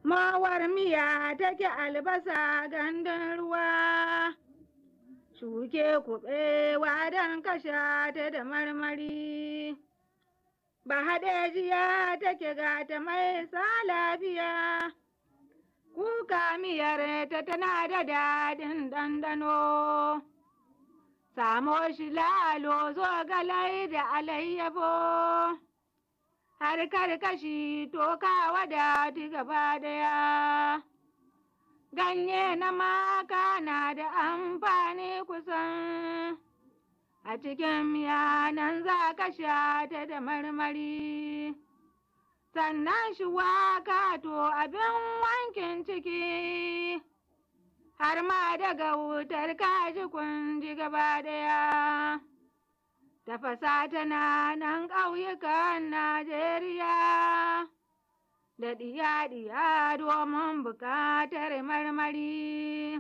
mawar miya take albasa gandun ruwa, shuke kuɓewa don kasha ta da marmari. Ba haɗejiya take gata mai sa lafiya, kuka miyar ta tana da daɗin ɗanɗano. Samo shi lalo zo galai da alayyafo, har karkashi toka wadati gaba daya. Ganye na maka na da amfani kusan, a cikin miya nan za ka sha ta da marmari. Sannan shi waka to abin wankin ciki. har ma daga wutar kaji kunji gaba daya. Tafasa tana nan ƙauyukan Najeriya, da ɗiya-ɗiya domin buƙatar marmari.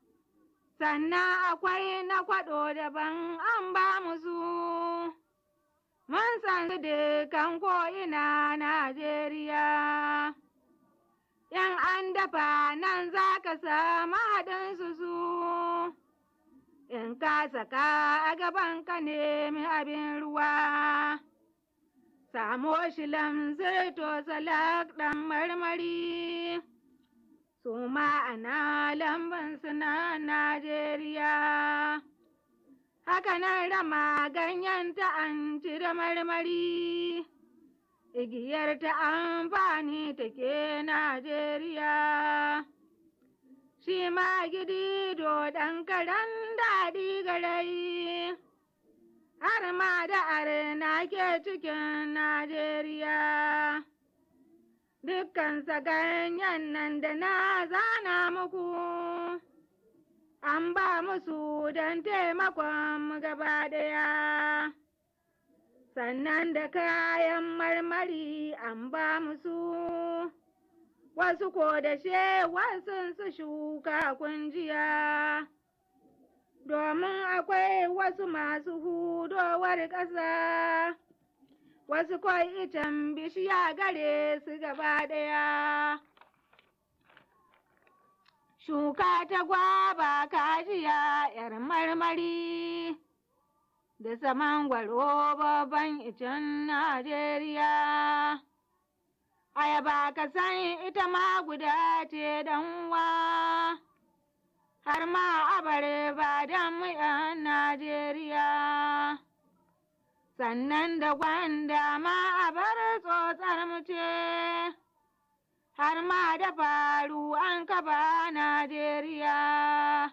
Sannan akwai na kwaɗo daban an ba musu, mun san su dukan ko'ina Najeriya. in an dafa nan za ka samu haɗinsu su, in ka saka a gaban ka nemi abin ruwa. Samo shi lamsir to salak ɗan marmari, su ma'ana lambun suna Najeriya. Haka nan rama ganyen ta an ci da marmari. igiyar ta amfani take Najeriya. Shi ma gidi do ɗan karen daɗi garai, har ma da arna ke cikin Najeriya. Dukkan ganyen nan da na zana muku, an ba musu don taimakon mu gaba ɗaya. sannan da kayan marmari an ba musu wasu ko da she wasu su shuka kunjiya domin akwai wasu masu hudowar ƙasa wasu ko icen bishiya gare su gaba ɗaya shuka ta gwaba kajiya 'yar marmari da saman gwaro babban icen Najeriya. Ayaba ka san ita ma guda ce wa har ma abare ba don mu ‘yan Najeriya. Sannan da gwanda ma a bar tsotsar mu ce, har ma da faru an kaba Najeriya.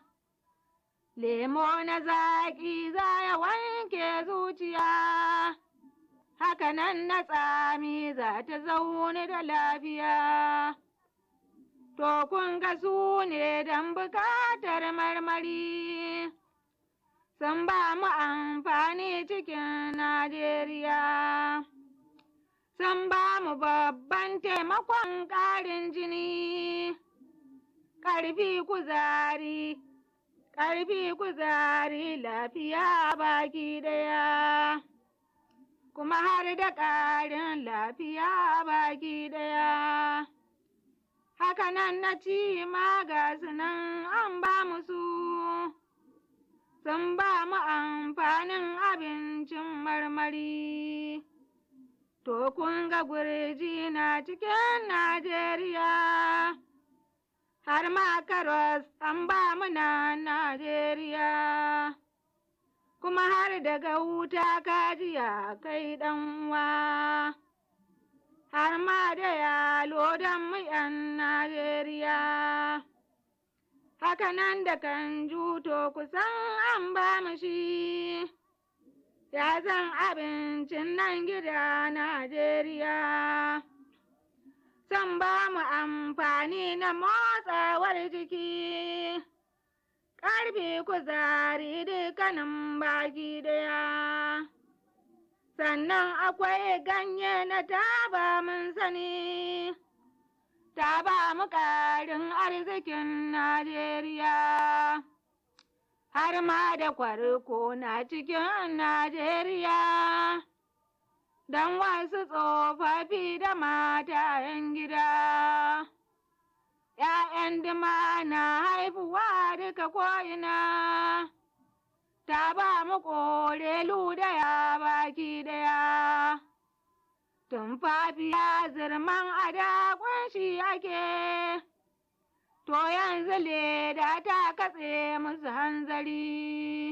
Lemo na zaƙi za ya wanke zuciya, haka nan na tsami za ta zaune da lafiya. To kun ga su ne don bukatar marmari, sun ba mu amfani cikin Najeriya. Sun ba mu babban taimakon ƙarin jini, ƙarfi kuzari. ƙarfi kuzari lafiya baki ɗaya, kuma har da ƙarin lafiya baki ɗaya. Hakanan na ci ma ga nan an ba mu su, sun ba mu amfanin abincin marmari. To kun ga gurji na cikin Najeriya. har ma karos an ba mu na Najeriya. Kuma har daga wuta kajiya kai ɗanwa, har ma da yalo don mu ‘yan Najeriya. Hakanan da kan juto kusan an ba mu shi, ya zan abincin nan gida Najeriya. Zan ba mu amfani na motsawar jiki, ƙarfi kuzari dukkanin baki ɗaya. Sannan akwai ganye na taba mun sani, ta ba mu ƙarin arzikin Najeriya. Har ma da kwarko na cikin Najeriya. don wasu tsofaffi da matayen gida. ‘ya'yan dima na haifuwa duka ko'ina, ta ba mu ƙorelu daya baki daya. Tumfafiya zirman ada ƙunshi ake, to yanzu leda ta katse musu hanzari.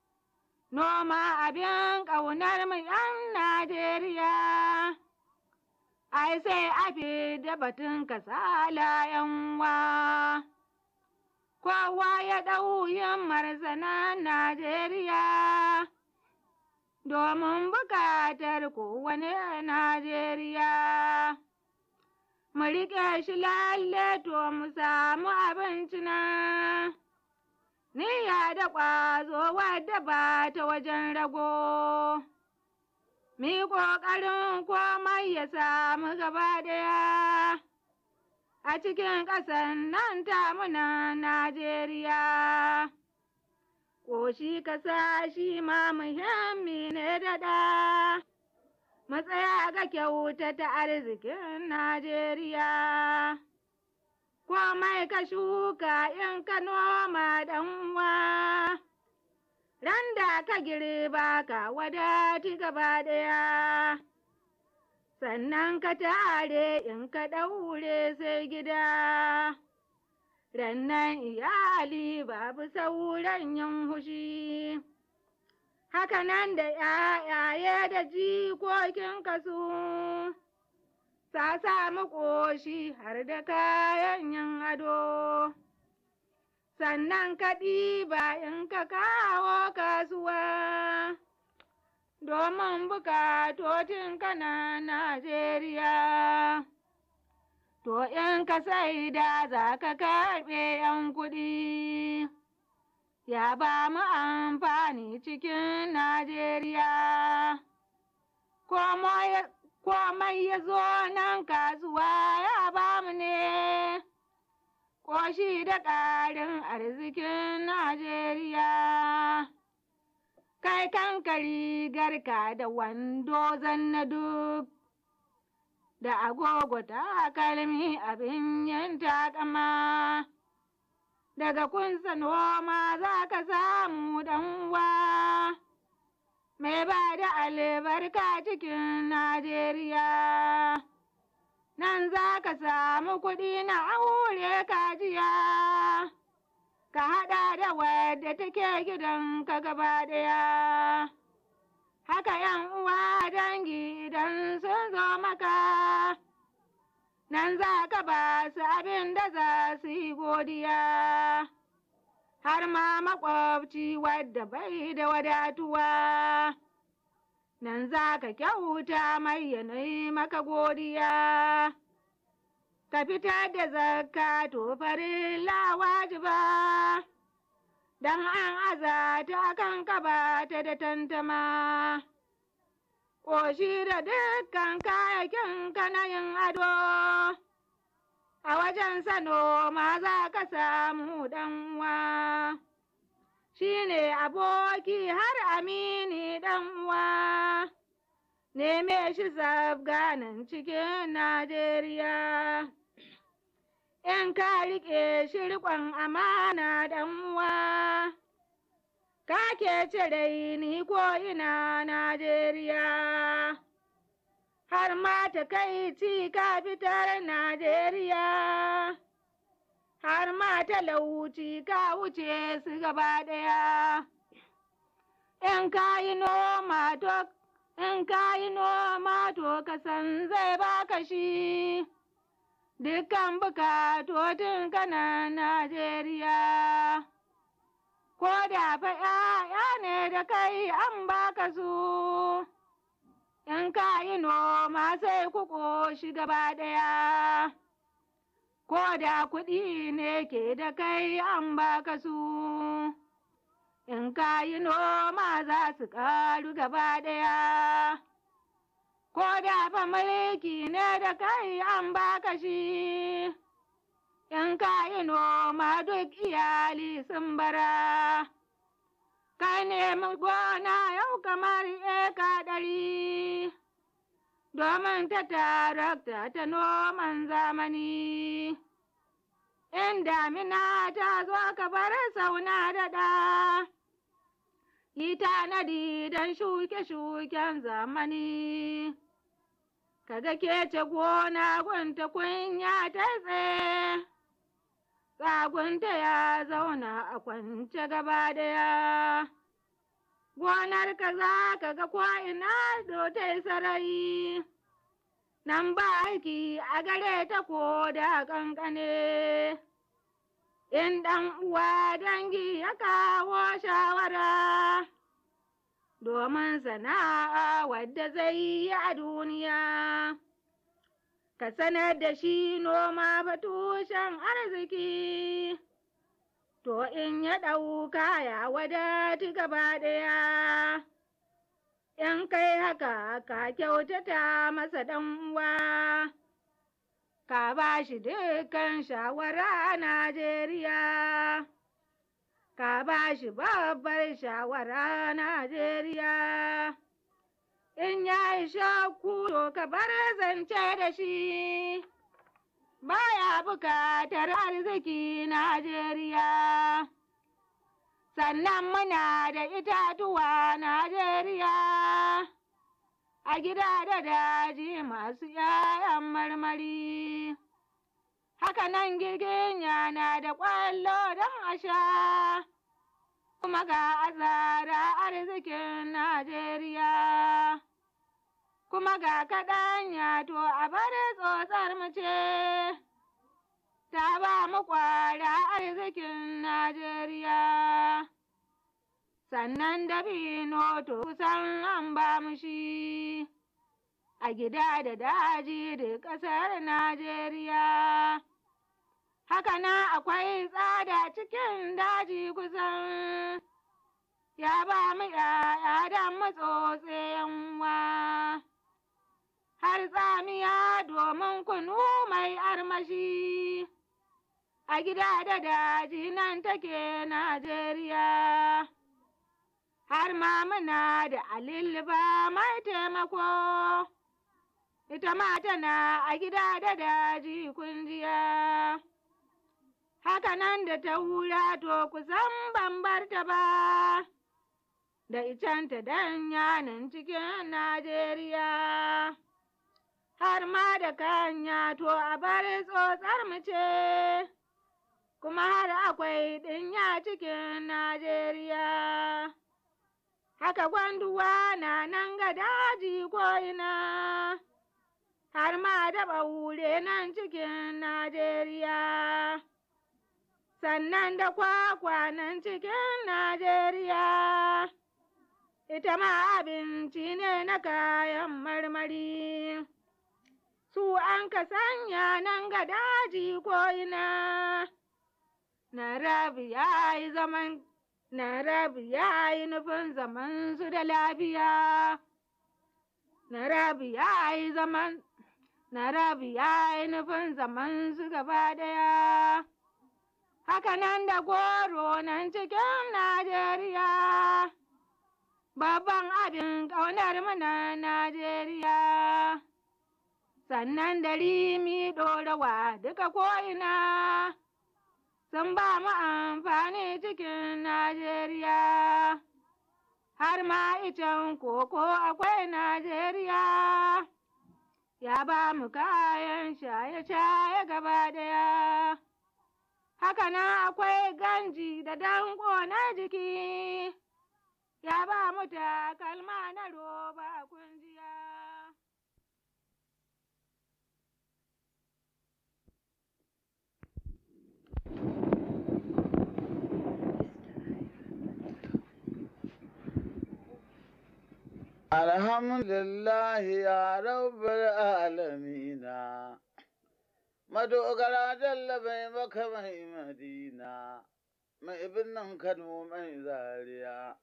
Noma abin ƙaunar mu ‘yan Najeriya, ai sai a fi da batun kasala ‘yanwa. Kowa ya ɗau himmar na Najeriya, domin bukatar kowane Najeriya. Mu riƙe shi lalle to mu samu abinci na. Niyya da ƙwazo wadda ba ta wajen rago. Mi ƙoƙarin komai ya samu gaba ɗaya. A cikin ƙasan nan ta muna Najeriya. Ƙoshi ƙasa shi ma muhimmi ne daɗa. Matsaya ga kyauta ta arzikin Najeriya. Komai ka shuka in ka noma ɗanwa. Ran da ka girba ka wadati gaba ɗaya. Sannan ka tare in ka ɗaure sai gida. Rannan iyali babu sauran yin hushi. Haka nan da ‘ya'yaye da jikokin kasu. Sa samu ƙoshi har da kayan yin ado. Sannan ka ɗiba in ka kawo kasuwa. Domin bukatotin kana Najeriya. To in ka saida za ka karɓe ‘yan kuɗi. Ya ba mu amfani cikin Najeriya. Komai ya zo nan kasuwa ya ba mu ne. Ƙoshi da ƙarin arzikin Najeriya. Kai kanka rigarka da wando zanna duk. Da agogo takalmi abin yin takama. Daga kunsa noma za ka samu ɗanwa. Mai ba da albarka cikin Najeriya. Nan za ka samu kuɗi na aure kajiya. Ka haɗa da wadda take gidan ka gaba ɗaya. Haka ‘yan uwa dangi idan sun zo maka. Nan za ka ba su abin da za su yi godiya. Har ma maƙwabci wadda bai da wadatuwa. Nan za ka kyauta mai yanayi maka godiya. Ka fitar da zakka to farilla wajiba. Dan an aza ta kan ka ba ta da tantama. Ƙoshi da dukkan kayakin na yin ado. A wajen sano ma za ka samu ɗanwa. Shi ne aboki har amini ɗanwa. Neme shi zabganan cikin Najeriya. In ka riƙe shi riƙon amana ɗanwa. Ka ke cire ni ko ina Najeriya. Har ma ta kai ci ka fitar Najeriya. Har ma talauci ka wuce su gaba ɗaya. In ka yi noma to in ka yi noma to ka san zai baka shi. Dukkan bukatotin kana Najeriya. Ko da fa ‘ya'ya ne da kai an baka su. In ka yi noma sai ku ƙoshi gaba ɗaya. Ko da kuɗi ne ke da kai an baka su. In ka yi noma za su ƙaru gaba ɗaya. Ko da fa mulki ne da kai an baka shi. In ka yi noma duk iyali sun bara. Ka nemi gona yau kamar eka ɗari. Domin ta tarakta ta noman zamani. in damina ta zo ka bar sauna daɗa. Yi tanadi don shuke-shuken zamani, kaga kece gona gunta kunya ta tsaye, tsagunta ya zauna a kwance gaba daya. Gonar ka za ka ga ko'ina dotai sarai, nan ba aiki a gare ta ko da ƙanƙane. in ɗan uwa dangi ya kawo shawara domin sana'a wadda zai yi a duniya. Ka sanar da shi noma fa tushen arziki, to in ya ɗauka ya wadati gaba ɗaya. In kai haka ka kyautata masa ɗan uwa. ka ba shi dukkan shawara a Najeriya. Ka ba shi babbar shawara a Najeriya. In ya yi shakku to ka bar zance da shi, baya bukatar arziki Najeriya. Sannan muna da itatuwa Najeriya. a gida da daji masu ‘ya'yan marmari. Haka nan girginya na da ƙwallo don a sha, kuma ga azara arzikin Najeriya. Kuma ga kaɗanya to a bari tsotsar mace, ta ba mu ƙwara arzikin Najeriya. sannan dabino to kusan an ba mu shi a gida da daji da ƙasar Najeriya. Haka nan akwai tsada cikin daji kusan ya ba mu ‘ya'ya da matsotsin wa. Har tsamiya domin kunu mai armashi a gida da daji nan take Najeriya. har ma muna da alilba mai taimako, ita ma tana a gida da daji kunjiya. Haka nan da ta hura to kusan ban barta ba, da icenta dan yanan cikin Najeriya. Har ma da kanya to a bari tsotsar mu ce, kuma har akwai ɗinya cikin Najeriya. haka gwanduwa na nan ga daji ko'ina, har ma da ɓaure nan cikin Najeriya. Sannan da kwakwa nan cikin Najeriya, ita ma abinci ne na kayan marmari. Su an ka sanya nan ga daji ko'ina, na rabi ya yi zaman Narabu ya yi nufin zaman su da lafiya. Narabu ya yi zaman, Narabu ya yi nufin zaman su gaba daya. Haka nan da goro nan cikin Najeriya, babban abin ƙaunar mana Najeriya. Sannan da rimi ɗorawa duka ko'ina. sun ba mu amfani cikin Najeriya. Har ma icen koko akwai Najeriya, ya ba mu kayan shaye-shaye gaba daya. Haka nan akwai ganji da danko na jiki, ya ba mu takalma na roba kunjiya. Alhamdulillahi ya rabbal alamina, madogara jalla bai maka mai madina, mai birnin Kano mai zaria.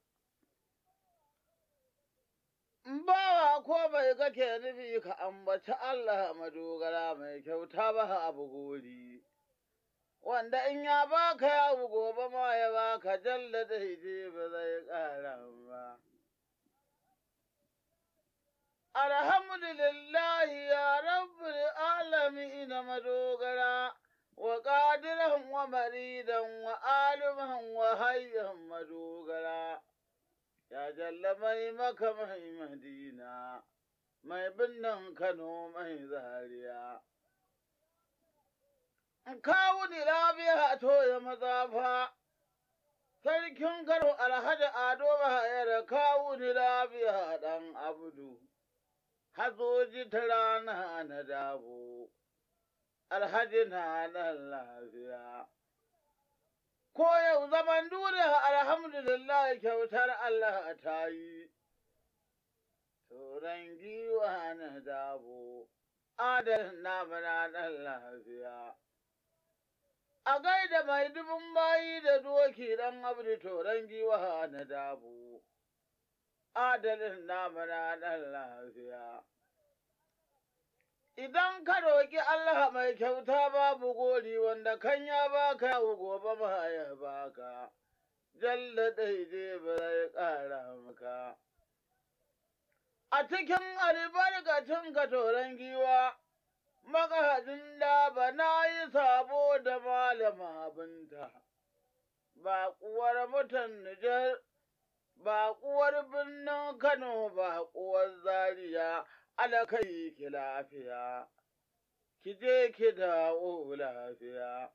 Bawa ko bai kake nufi ka ambaci Allah madogara mai kyauta ba abu gori. Wanda in ya baka ya gobe ma ya baka jalla daidai ba zai ƙara ba. Alhamdulillah ya rabbul alamin madogara wa ƙadiran wa maridan wa aliman wa hayyan madogara, ya jalla mai maka mai madina, mai binnan Kano mai zariya. Kawu ni lafiya to ya mazafa, sarkin Kano alhaji Ado Bahayar kawu ni lafiya ɗan Abdu, hazoji ta rana na dabo. alhaji na nan lafiya. Ko yau zaman duniya alhamdulillah kyautar Allah ta yi, turan giwa na dabo, adal na mana nan lafiya. A gaida mai dubin bayi da doki ɗan abdi turan giwa na dabo, adalin na mana nan lafiya. Idan ka roƙi Allah mai kyauta babu gori wanda kan ya baka yau gobe ma ya baka, jalla daidai ba zai ƙara maka. A cikin albarkacin ka toron giwa, magahadin da ba na yi sabo da malama binta, baƙuwar mutan Nijar, baƙuwar birnin Kano, baƙuwar Zaria. alakai ki lafiya, ki je ki dawo lafiya.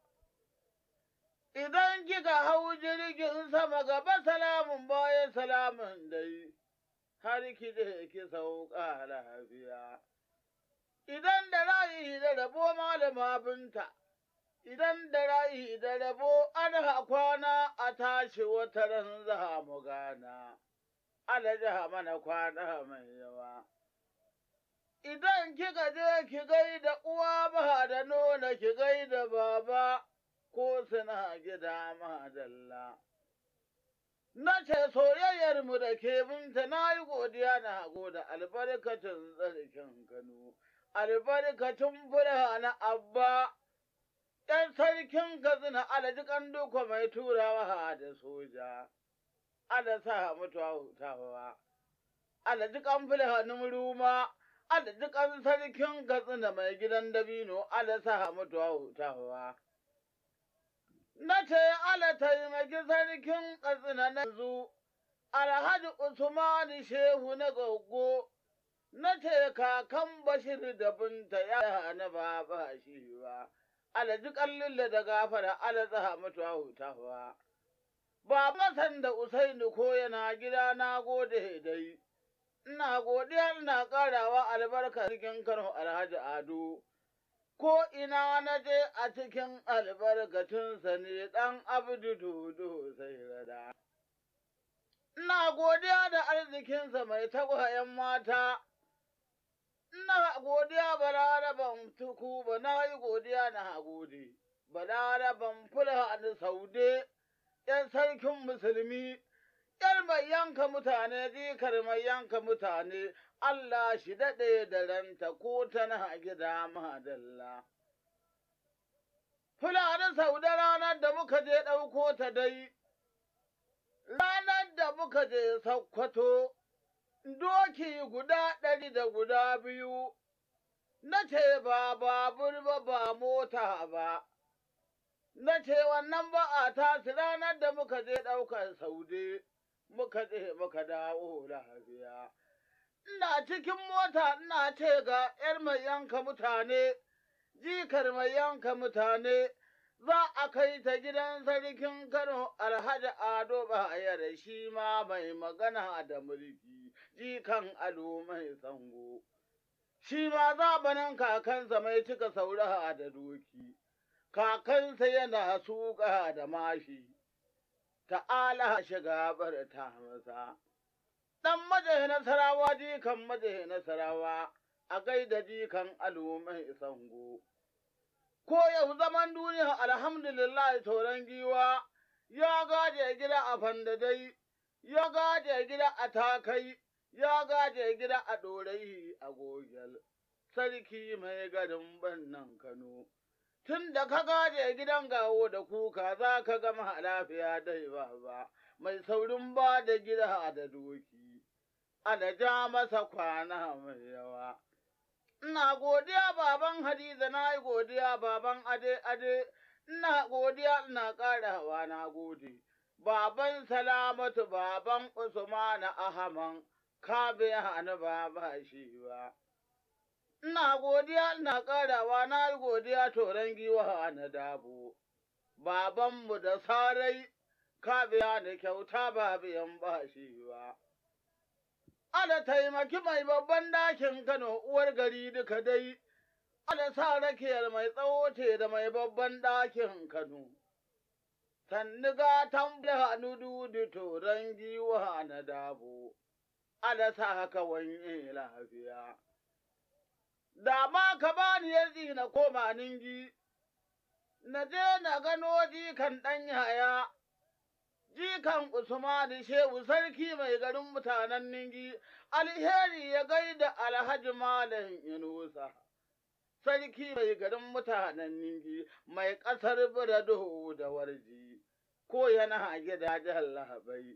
Idan kika hau jirgin sama gaba salamun baya salamun dai, har ki je ki sauka lafiya. Idan da rayi da rabo malama binta, idan da rayi da rabo ana kwana a tashi wata ran za mu gana, alaja mana kwana mai yawa. idan kika je ki gaida uwa ba da nuna ki gaida baba ko suna gida madalla. Na ce soyayyar mu da ke binta na yi godiya na goda albarkacin tsarkin Kano, albarkacin fura na abba, ɗan sarkin Katsina alajikan duka mai turawa da soja, ala sa mutuwa hutawa, alajikan fura na muruma. Allah dukan sarkin Katsina mai gidan dabino, Allah sa mutuwa hutawa. Na ce Allah taimaki sarkin Katsina na yanzu, Alhaji Usmani Shehu na goggo, na ce kakan Bashir da binta ya na baba shi ba, Allah dukan lilla da gafara, Allah sa mutuwa hutawa. Baba sanda Usaini ko yana gida na gode dai. ina godiya ina ƙarawa albarka cikin Kano Alhaji Ado, ko ina na je a cikin albarkacinsa ne ɗan abdu dodo sai rada. Ina godiya da arzikinsa mai tagwayen mata, ina godiya balaraban tuku ba na yi godiya na gode, balaraban fulani saude, ‘yan sarkin musulmi. ‘yar mai yanka mutane, jikar mai yanka mutane, Allah shi daɗe da ranta ko tana gida madalla. Fulani sau da ranar da muka je ɗauko ta dai, ranar da muka je Sokoto, doki guda ɗari da guda biyu, na ce ba babur ba ba mota ba. Na ce wannan ba a tasi ranar da muka je ɗaukar saude. muka je muka dawo lafiya. Ina cikin mota ina ce ga ‘yar mai yanka mutane, jikar mai yanka mutane, za a kai ta gidan sarkin Kano Alhaji Ado Bayar shi ma mai magana da mulki, jikan alo mai sango. Shi ma zabanin kakansa mai cika sauraha da doki, kakansa yana suka da mashi. ta'ala shiga barta masa. Ɗan maje nasarawa jikan maje nasarawa a gaida jikan alumai sango. Ko yau zaman duniya alhamdulillah toron giwa ya gaje gida a fandadai, ya gaje gida a takai, ya gaje gida a ɗorayi a gogel. Sarki mai garin bannan Kano. tun da ka gaje gidan gawo da kuka za ka gama lafiya dai ba ba, mai saurin ba da gida da doki, ana ja masa kwana mai yawa. Ina godiya baban Hadiza na yi godiya baban ade ade ina godiya ina ƙarawa na gode. Baban Salamatu, baban Usmanu Ahman, ka biya ni baba shi ba. Ina godiya ina ƙarawa na yi godiya toron giwa na dabo. Babanmu da sarai ka biya ni kyauta ba biyan ba shi ba. Ala taimaki mai babban dakin Kano uwar gari duka dai, ala sa rakiyar mai tsawo ce da mai babban dakin Kano. Sannu gatan hannu dudu toron giwa na dabo, ala sa haka wanye lafiya. Da ma ka bani yanzu na koma ningi, na je na gano jikan ɗan yaya. jikan Usmanu Shehu sarki mai garin mutanen Ningi, alheri ya gaida Alhaji Malam Inusa. Sarki mai garin mutanen Ningi, mai ƙasar Birado da Warji, ko yana gidajen lahabai.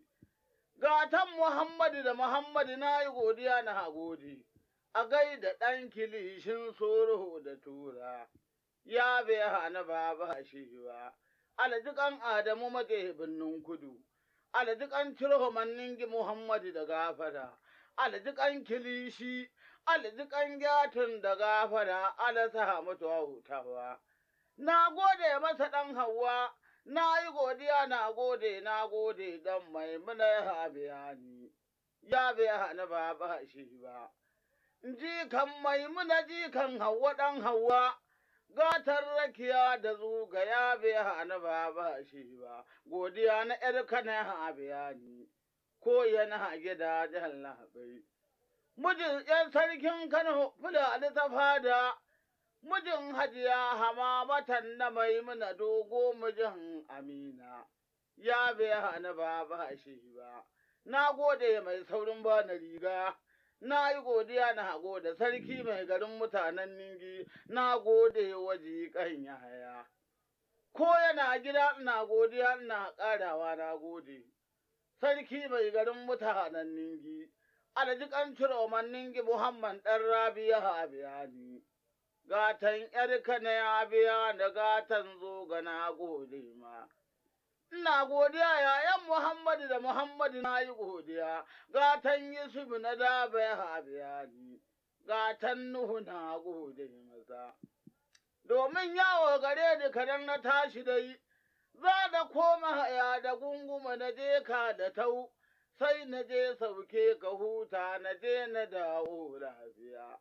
Gatan Muhammadu da Muhammadu na yi godiya na gode, a gaida ɗan kilishin soro da tura, ya bai hana baba shi ba. alajikan Adamu maje birnin kudu, alajikan Cirhomannin Muhammadu da gafara, alajikan Kilishi, alajikan Gyatun da gafara, alasa mutuwa hutawa. Na gode masa ɗan Hauwa, na yi godiya na gode, na gode don maimuna ya biya ni, ya biya ni ba ba shi ba. Jikan maimuna jikan Hauwa ɗan Hauwa. gatar rakiya da zuga ya biya ni ba ba shi ba, godiya na ‘yarka na biya ni, ko yana gida jan labai. Mijin ‘yan sarkin Kano Fulani ta fada, mijin hajiya hama matan na maimuna dogo mijin Amina, ya biya ni ba ba shi ba, na gode mai saurin ba na riga. na yi godiya na gode sarki mai garin mutanen ningi na gode wa jiƙan yaya ko yana gida ina godiya ina ƙarawa na gode sarki mai garin mutanen ningi aljikan ciroman ningi muhammad ɗan rabiya biya ni gatan ‘yarka na ya biya da gatan zo ga na gode ma ina godiya yayan Muhammadu da Muhammadu na yi godiya, gatan Yusuf na daba ya habiya ni, gatan Nuhu na gode masa. Domin yawo gare ni kadan na tashi dai, za da koma haya da gunguma na je ka da tau, sai na je sauke ka huta na je na dawo lafiya.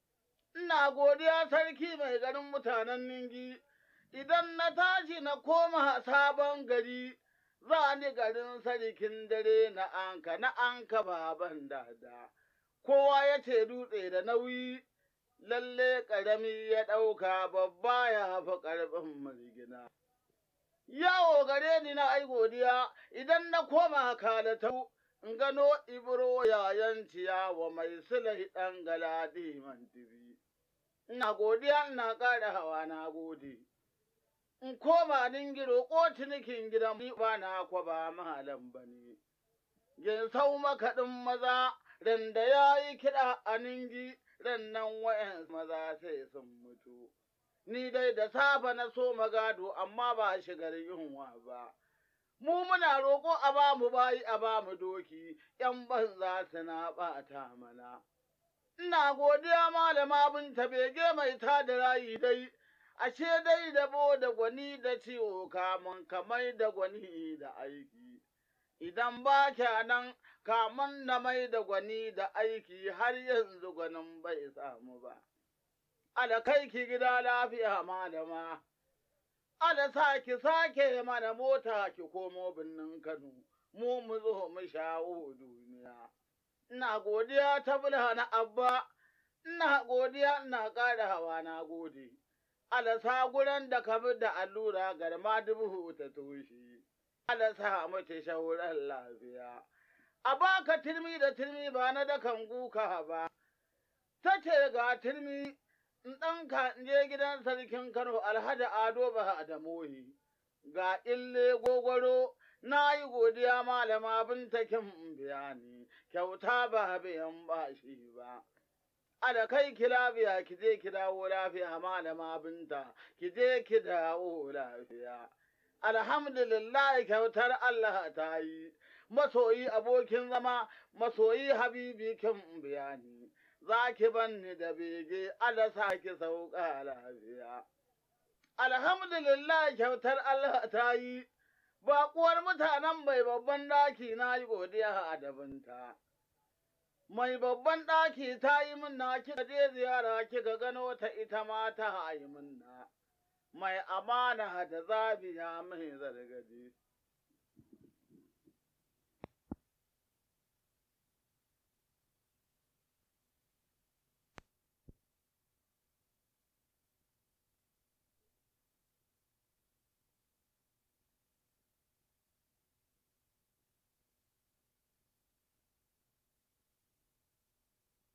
Ina godiya sarki mai garin mutanen Ningi. idan na tashi na koma sabon gari, za ni garin sarkin dare na anka na anka baban dada. Kowa ya ce dutse da nauyi, lalle ƙarami ya ɗauka babba ya fi ƙarfin mulgina. Yawo gare ni na ai godiya idan na koma kalatau in gano ibro yayan ciyawa mai sulhi ɗan galadi mantibi. Ina godiya ina ƙara hawa na gode. in koma dingiro ko cinikin gidan ba na kwa ba malam ba ne. Ginsau makaɗin maza, randa ya yi kiɗa a ningi, rannan wa'yan maza sai sun mutu. Ni dai da safe na so magado amma ba shigar yunwa ba. Mu muna roƙo a ba mu bayi a ba mu doki, ‘yan banza suna ɓata mana. Ina godiya malama binta bege mai tada rayi dai. ashe dai dabo da gwani da ciwo kamun kamai da gwani da aiki. Idan ba kya nan kamun na mai da gwani da aiki har yanzu gwanin bai samu ba. Ala kai ki gida lafiya malama, ala sa ki sake mana mota ki komo birnin Kano, mu mu zo mu shawo duniya. Ina godiya ta na abba, ina godiya ina ƙara hawa na gode. alasa guran da ka bi da allura garma dubu ta toshe, alasa mace shauran lafiya. A baka turmi da turmi ba na dakan guka ba, ta ce ga turmi in ɗanka in je gidan sarkin Kano Alhaji Ado ba da mohi, ga ille gogoro na yi godiya malama binta kin biya ni, kyauta ba biyan ba shi ba. Ada kai ki lafiya ki je ki dawo lafiya malama binta ki je ki dawo lafiya. Alhamdulillah kyautar Allah ta yi, masoyi abokin zama, masoyi habibi kin bayani, za ki banni da bege Allah sa ki sauka lafiya. Alhamdulillah kyautar Allah ta yi, baƙuwar mutanen mai babban ɗaki na yi godiya a dabinta. Mai babban ɗaki ta yi minna kika je ziyara kika gano ta ita ma ta yi minna. Mai amana da zabiya mai zargadi.